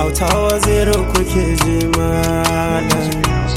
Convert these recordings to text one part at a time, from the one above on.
auta waziri kuke ji malam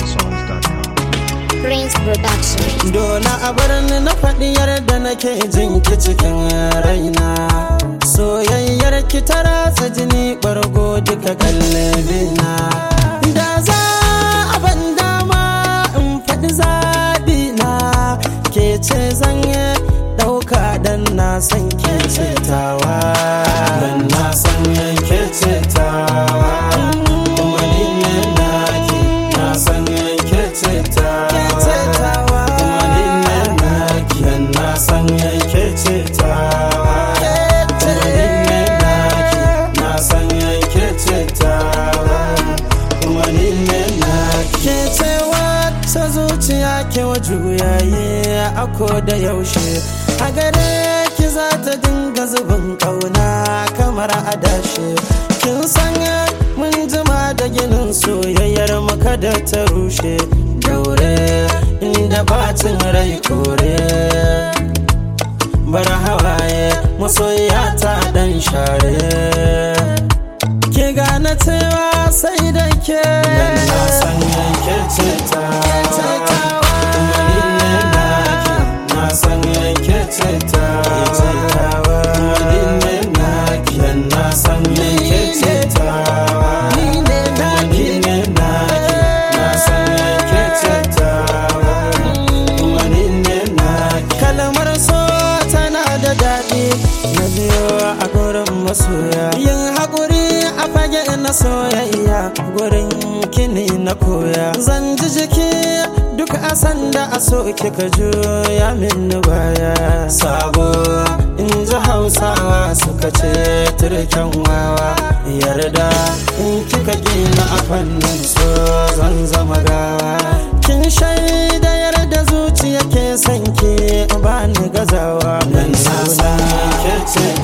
Prince Production. Dole a bar ni na faɗi yarda nake jin ki cikin raina Soyayyar ki ta ratsa jini ɓargo duka kallabina Da za a ban dama in faɗi zaɓi na Ke ce zan yi ɗauka dan na san ke ce tawa Dan na san ke ce tawa Kuma ni ne naki na san ke ce tawa Kuma ni ne naki dan na san ke ce tawa Kuma ni ne naki na san ke ce tawa Kuma ni ne naki Ke ce wata zuciya ke wa juyaye a ko da yaushe a gare ki za ta dinga zubin kauna kamar adashe kin san mun jima da ginin soyayyar maka da ta rushe daure inda bacin rai kore bar hawaye masoya ta dan share ke gane cewa sai da ke na san yanke ce ta kuma ni ne naki na san yanke ce ta kuma ni ne naki na san yanke ce ta kuma ni ne naki na san yanke ce ta kuma ni ne naki kalmar so tana da daɗi na biyo a gurin masoya yin haƙuri a fage na soyayya gurin kini na koya zan ji jiki duk a sanda a so kika juya min baya sabo in ji hausawa suka ce turken wawa yarda in kika gina a fannin so zan zama gawa kin shaida yarda zuciya ke son ki ba ni gazawa nan na san ke ce